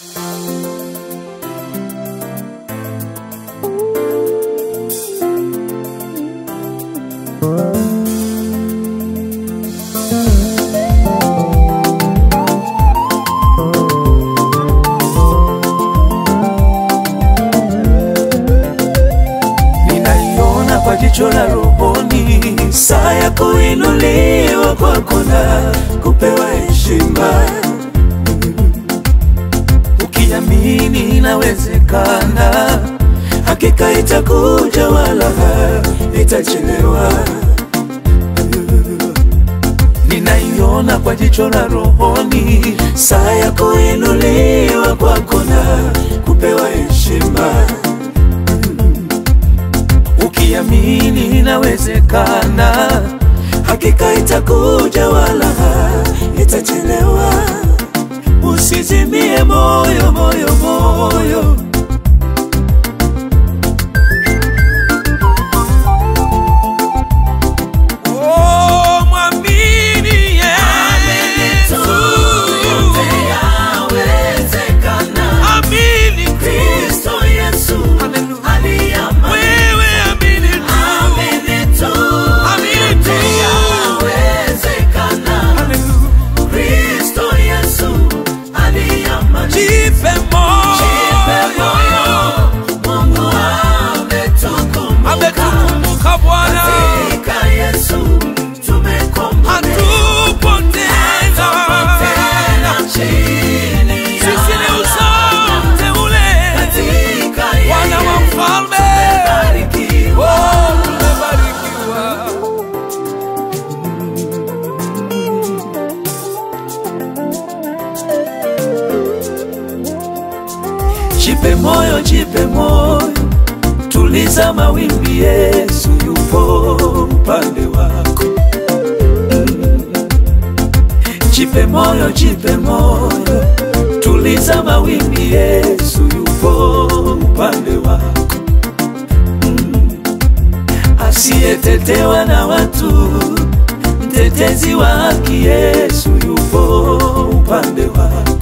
ninaiona kwa jicho la rohoni, saa ya kuinuliwa kwako na kupewa heshima. Ukiamini inawezekana, hakika itakuja, wala itachelewa. Ninaiona kwa jicho la rohoni, saa ya kuinuliwa kwako na kupewa heshima ukiamini inawezekana, hakika itakuja, wala itachelewa. Usizimie moyo, moyo, moyo. Oh, mwamini Yesu. Amini Kristo Yesu. Wewe amini tu. Amini tu. Hallelujah. Jipe moyo. Ametukumbuka Bwana. Hatupo tena. Sisi ni uzao mteule. Wana wa mfalme. Oh, tumebarikiwa. Jipe moyo, jipe moyo, tuliza mawimbi, Yesu yupo upande wako. Mm. Jipe moyo, jipe moyo, tuliza mawimbi, Yesu yupo upande wako. Mm. Asiyetetewa na watu, mtetezi wa haki, Yesu yupo upande wako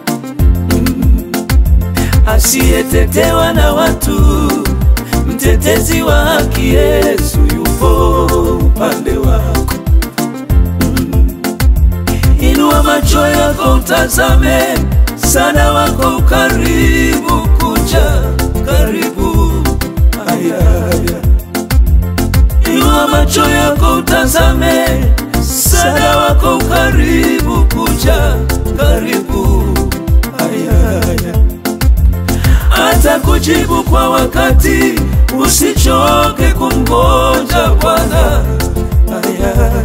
asiyetetewa na watu, mtetezi wa haki, Yesu yupo upande wako. Mm. Inua macho yako utazame, sana wako karibu kuja, karibu ayaya. Inua macho yako utazame, sana wako karibu kuja, karibu ayaya hata kujibu kwa wakati, usichoke kumgoja Bwana. Aya.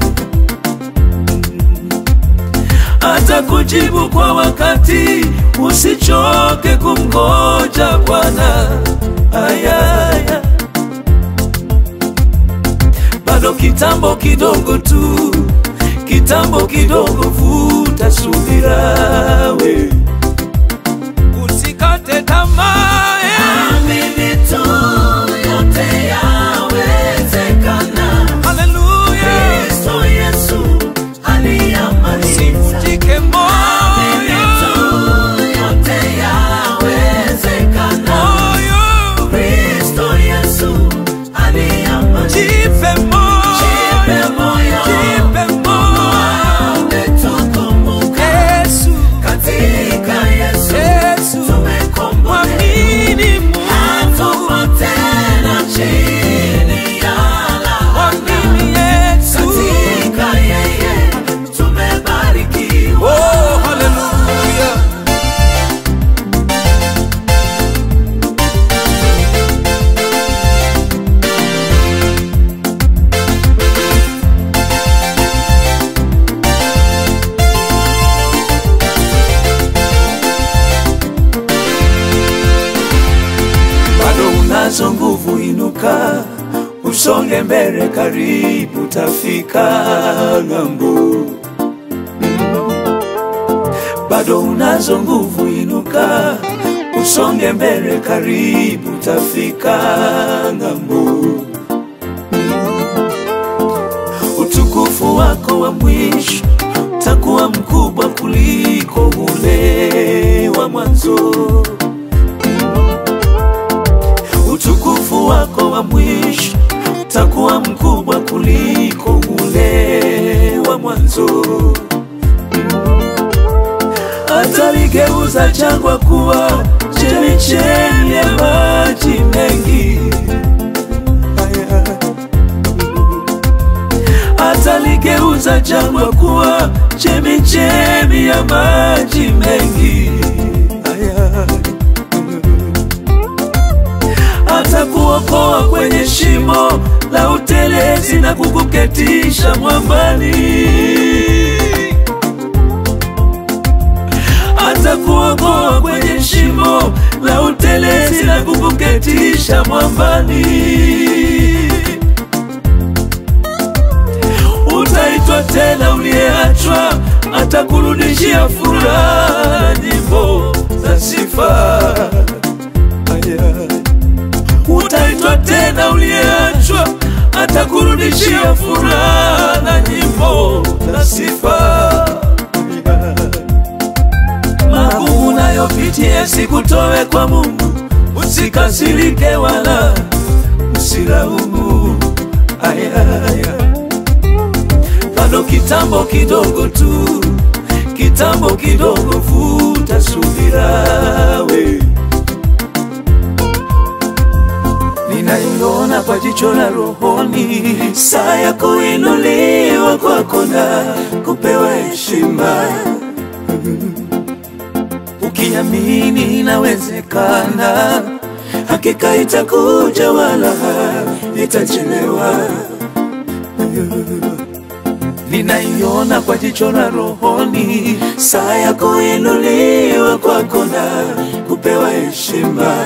Hata kujibu kwa wakati, usichoke kumgoja Bwana. Aya, aya. Bado kitambo kidogo tu, kitambo kidogo, vuta subira we usikate tamaa eh. Haleluya, usivunjike moyo, moyo, jipe moyo, jipe moyo, Yesu, Yesu, mwamini Mungu, mwamini Yesu. Oh, haleluya. bado unazo nguvu, inuka usonge mbele, karibu tafika ng'ambo. Bado unazo nguvu, inuka usonge mbele, karibu tafika ng'ambo. Utukufu wako wa mwisho takuwa mkubwa kuliko ule wa mwanzo. mwanzo. Utukufu wako wa mwisho utakuwa mkubwa kuliko ule wa mwanzo. Ataligeuza jangwa kuwa chemichemi ya maji mengi. Ataligeuza jangwa kuwa chemichemi ya maji mengi. Atakuokoa kwenye shimo la utelezi na kukuketisha mwambani. Atakuokoa kwenye shimo la utelezi na kukuketisha mwambani. Utaitwa tena uliyeachwa, atakurudishia furaha, nyimbo za sifa. Utaitwa tena uliyeachwa, atakurudishia furaha na nyimbo za sifa. Magumu unayopitia sikutowe kwa Mungu, usikasirike wala usilaumu. Aya, aya. Bado kitambo kidogo tu, kitambo kidogo, vuta subira we. Ninaiona kwa jicho la rohoni, saa ya kuinuliwa kwako na kupewa heshima. Ukiamini inawezekana, hakika itakuja wala itachelewa. Ninaiona kwa jicho la rohoni, saa ya kuinuliwa kwako na kupewa heshima.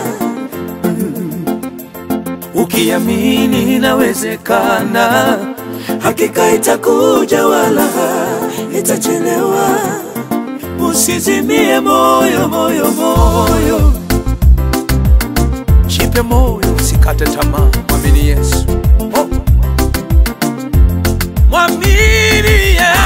Ukiamini inawezekana, hakika itakuja wala itachelewa. Usizimie moyo, moyo, moyo, Jipe moyo, usikate tamaa, mwamini Yesu. mwamini Yesu.